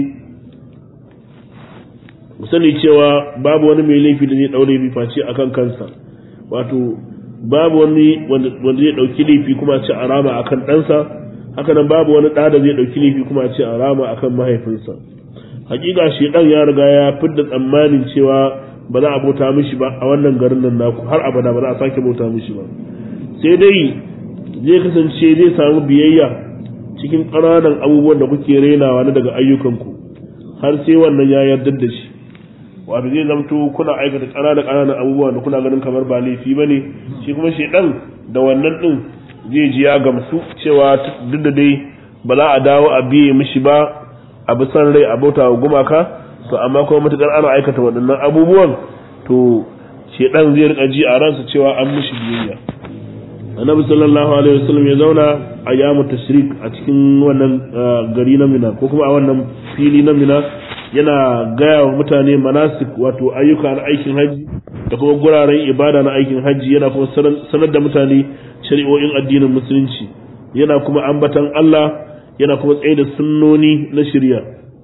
[SPEAKER 1] ku sani cewa babu wani mai laifi da zai daure bi face akan kansa wato babu wani wanda zai dauki laifi kuma ce arama akan ɗansa haka nan babu wani ɗa da zai dauki laifi kuma ce arama akan mahaifinsa hakika shedan ya riga ya fidda tsammanin cewa ba za a bauta mishi ba a wannan garin nan naku har abada ba za a sake bauta mishi ba sai dai zai kasance zai samu biyayya cikin ƙananan abubuwan da kuke rainawa na daga ayyukanku har sai wannan ya yarda da shi wato zai zamto kuna aikata ƙananan ƙananan abubuwa da kuna ganin kamar ba laifi ba ne shi kuma shedan da wannan din zai ji ya gamsu cewa duk da dai ba za a dawo a biye mishi ba a bi san rai a bauta wa gumaka to amma kuma matukar ana aikata waɗannan abubuwan to shedan zai rika ji a ransa cewa an mishi biyayya annabi sallallahu alaihi wasallam ya zauna a yamu tashrik a cikin wannan gari na mina ko kuma a wannan fili na mina yana gaya wa mutane manasik wato ayyuka na aikin haji da kuma guraren ibada na aikin haji yana kuma sanar da mutane shari'o'in addinin musulunci yana kuma ambatan Allah yana kuma tsaye da sunnoni na shirya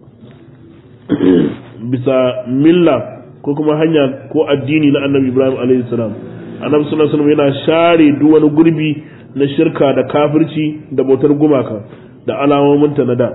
[SPEAKER 1] bisa milla ko kuma hanya ko addini na annabi ibrahim alaihi salam annabi sallallahu alaihi yana share duk wani gurbi na shirka da kafirci da bautar gumaka da alamominta na da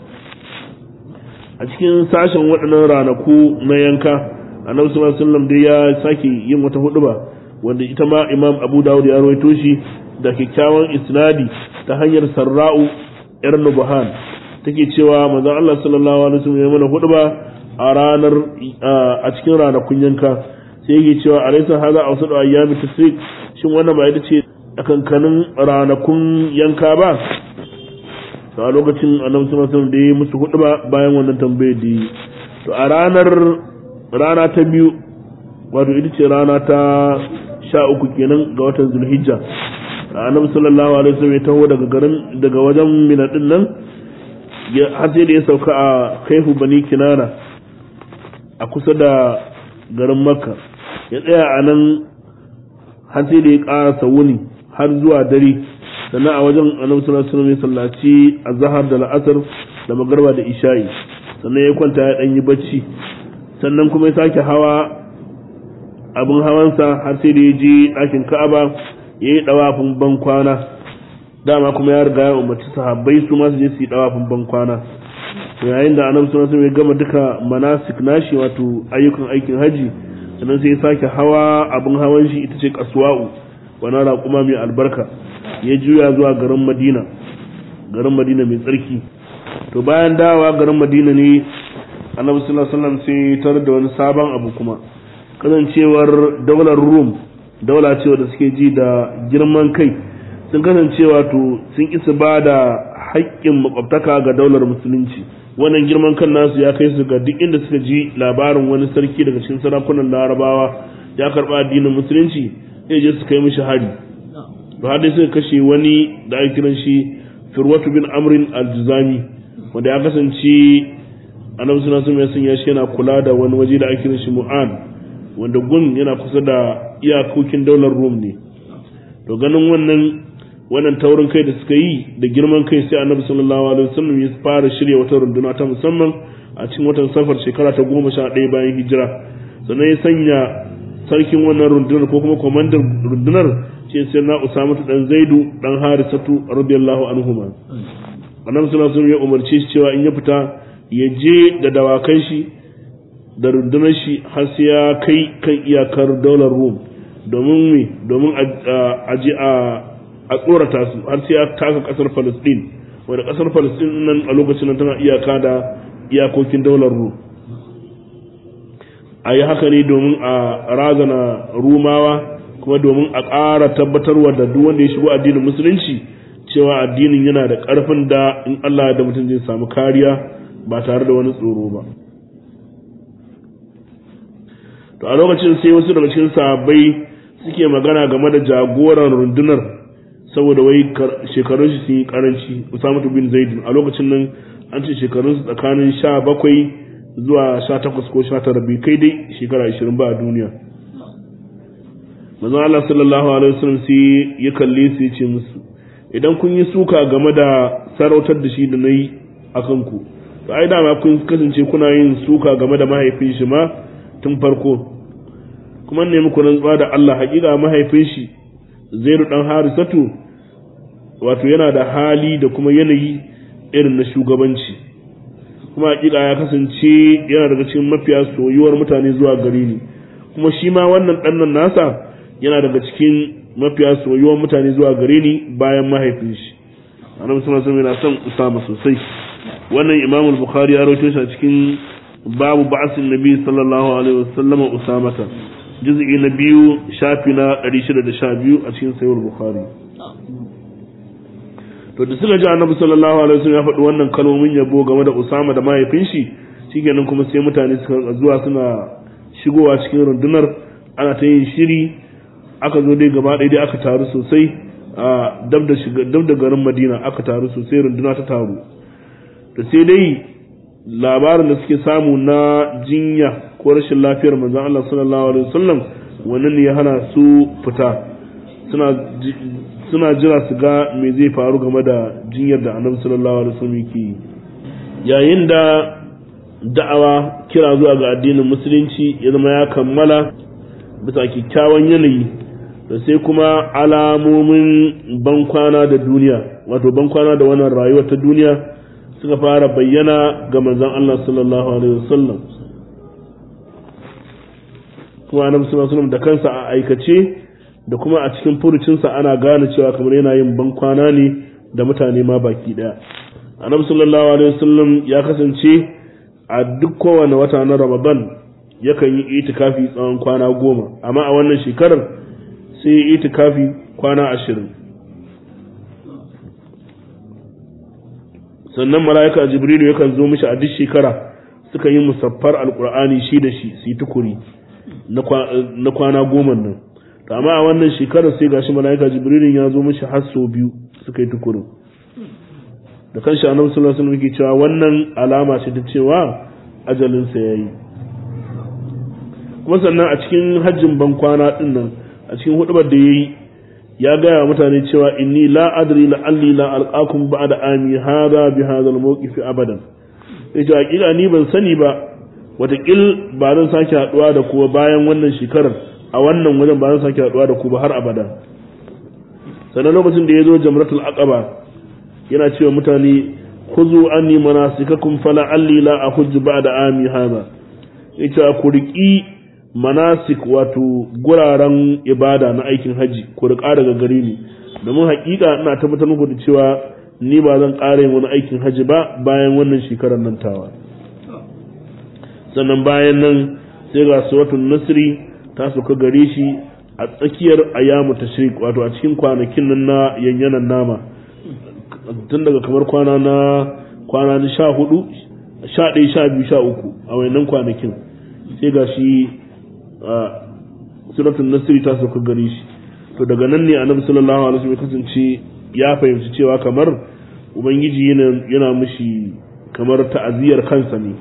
[SPEAKER 1] a cikin sashen waɗannan ranaku na yanka annabi sallallahu alaihi wasallam dai ya sake yin wata huduba wanda ita ma imam abu dawud ya rawaito shi da kyakkyawan isnadi ta hanyar sarra'u yar nubahan take cewa manzon Allah sallallahu alaihi wasallam ya mana huduba a ranar a cikin ranakun yanka sai yake cewa alaysa hadha awsadu ayyami tasrik shin wannan ba ita ce kankanin ranakun yanka ba to a lokacin annabi sallallahu alaihi wasallam da ya musu huduba bayan wannan tambayar da yi to a ranar rana ta biyu wato ita ce rana ta sha uku kenan ga watan zulhijja annabi sallallahu alaihi wasallam ya taho daga garin daga wajen mina din nan har sai da ya sauka a kaifu bani kinana a kusa da garin makka ya tsaya a nan har sai da ya ƙarasa wuni har zuwa dare sannan a wajen annabi sallallahu alaihi wasallam ya sallaci azhar da la'asar da magarba da isha'i sannan ya kwanta ya dan yi bacci sannan kuma ya sake hawa abin hawansa har sai da ya je ɗakin ka'aba ya yi ɗawafin ban kwana dama kuma ya riga ya umarci sahabbai su ma su je su yi ɗawafin ban kwana yayin da annabi sallallahu alaihi ya gama duka manasik nashi wato ayyukan aikin haji sannan sai ya sake hawa abin hawan shi ita ce kaswa'u wani raƙuma mai albarka ya juya zuwa garin madina garin madina mai tsarki to bayan dawa garin madina ne annabi sallallahu alaihi wasallam sai tar da wani sabon abu kuma kasancewar daular rum daula cewa da suke ji da girman kai sun kasance wato sun isa ba da haƙƙin makwabtaka ga daular musulunci wannan girman kan nasu ya kai su ga duk inda suka ji labarin wani sarki daga cikin sarakunan larabawa ya karɓa addinin musulunci sai je su kai mishi hari to har dai suka kashe wani da ake kiran shi firwatu bin amrin al-juzami wanda ya kasance annabi sallallahu alaihi wasallam ya shi yana kula da wani waje da ake kiran shi mu'an wanda gun yana kusa da iyakokin daular rum ne to ganin wannan wannan taurin kai da suka yi da girman kai sai annabi sallallahu alaihi wasallam ya fara shirya wata runduna ta musamman a cikin watan safar shekara ta goma sha ɗaya bayan hijira sannan ya sanya sarkin wannan rundunar ko kuma kwamandan rundunar ce sai na usama dan zaidu dan harisatu radiyallahu anhuma annabi sallallahu alaihi wasallam ya umarce shi cewa in ya fita ya je da dawakan shi da rundunar shi har sai ya kai kan iyakar daular rum domin me domin a je a a tsorata su har sai ya taka kasar Palestine wanda kasar Palestine nan a lokacin nan tana iyaka da iyakokin daular Rum a yi haka ne domin a razana Rumawa kuma domin a ƙara tabbatarwa da duk wanda ya shigo addinin musulunci cewa addinin yana da ƙarfin da in Allah da mutum zai samu kariya ba tare da wani tsoro ba to a lokacin sai wasu daga cikin sahabbai suke magana game da jagoran rundunar saboda wai shekarun shi sun yi karanci Usama bin Zaid a lokacin nan an ce shekarun su tsakanin 17 zuwa 18 ko 19 bai kai dai shekara 20 ba a duniya manzo Allah sallallahu alaihi wasallam sai ya kalle su ya ce musu idan kun yi suka game da sarautar da shi da nayi akan ku to ai dama kun kasance kuna yin suka game da mahaifin shi ma tun farko kuma ne muku rantsuwa da Allah hakika mahaifin shi Zaidu dan Harisatu wato yana da hali da kuma yanayi irin na shugabanci kuma hakika ya kasance yana daga cikin mafiya soyuwar mutane zuwa gare ni kuma shi ma wannan ɗannan nasa yana daga cikin mafiya soyuwar mutane zuwa gare ni bayan mahaifin shi annabi sallallahu alaihi wasallam yana son Usama sosai wannan Imam al-Bukhari ya rawaito shi a cikin babu ba'sin Nabi sallallahu alaihi wasallam Usamata juz'i na biyu shafi na 612 a cikin Sahih al-Bukhari to da suka ji annabi sallallahu alaihi wasallam ya faɗi wannan kalmomin yabo game da Usama da mahaifin shi shikenan kuma sai mutane suka zuwa suna shigowa cikin rundunar ana ta yin shiri aka zo dai gaba ɗaya dai aka taru sosai a dab da shiga dab da garin Madina aka taru sosai runduna ta taru to sai dai labarin da suke samu na jinya ko rashin lafiyar manzon Allah sallallahu alaihi wasallam wannan ne ya hana su fita suna suna jira su ga me zai faru game da jinyar da annabi sallallahu alaihi wasallam yake yayin da da'awa kira zuwa ga addinin musulunci ya zama ya kammala bisa kyakkyawan yanayi da sai kuma alamomin bankwana da duniya wato bankwana da wannan rayuwar ta duniya suka fara bayyana ga manzon Allah sallallahu alaihi wasallam kuma annabi sallallahu alaihi wasallam da kansa a aikace da kuma a cikin furucinsa ana gane cewa kamar yana yin bankwana ne da mutane ma baki daya annabi sallallahu alaihi wasallam ya kasance a duk kowane wata na ramadan yakan yi itikafi tsawon kwana goma amma a wannan shekarar sai yi itikafi kwana ashirin sannan mala'ika jibrilu yakan zo mishi a duk shekara suka yi musaffar alkur'ani shi da shi su yi tukuri na kwana goma nan to amma a wannan shekarar sai gashi mala'ika jibrilin ya zo mishi har sau biyu suka yi tukurin da kanshi annabi sallallahu alaihi wasallam yake cewa wannan alama ce ta cewa ajalin sa yayi kuma sannan a cikin hajjin ban kwana din nan a cikin hudubar da yayi ya gaya wa mutane cewa inni la adri la alli la alqakum ba'da ami hada bi hadha al-mawqif abadan yace hakika ni ban sani ba watakil ba zan sake haduwa da kuwa bayan wannan shekarar a wannan wajen ba zan sake haduwa da ku ba har abada sannan lokacin da ya zo jamratul aqaba yana cewa mutane khuzu anni manasikakum fala alli la ahujju ba'da ami hada yace ku riki manasik wato guraren ibada na aikin haji ku rika daga gare ni domin hakika ina tabbatar muku da cewa ni ba zan ƙara yin wani aikin haji ba bayan wannan shekarar nan tawa sannan bayan nan sai ga suratul nasri ta suka gare shi a tsakiyar ayyamu tashrik wato a cikin kwanakin nan na yanyanan nama tun daga kamar kwana na kwana na sha hudu sha ɗaya sha biyu sha uku a wayannan kwanakin sai ga shi suratul nasiri ta sauka gare shi to daga nan ne annabi sallallahu alaihi wasallam kasance ya fahimci cewa kamar ubangiji yana yana mishi kamar ta'aziyar kansa ne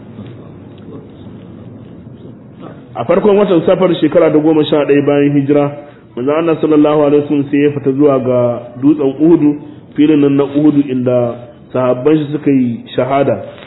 [SPEAKER 1] a farkon watan safar shekara da goma sha ɗaya bayan hijira manzo Allah sallallahu alaihi wasallam sai ya fita zuwa ga dutsen Uhudu filin nan na Uhudu inda sahabban shi suka yi shahada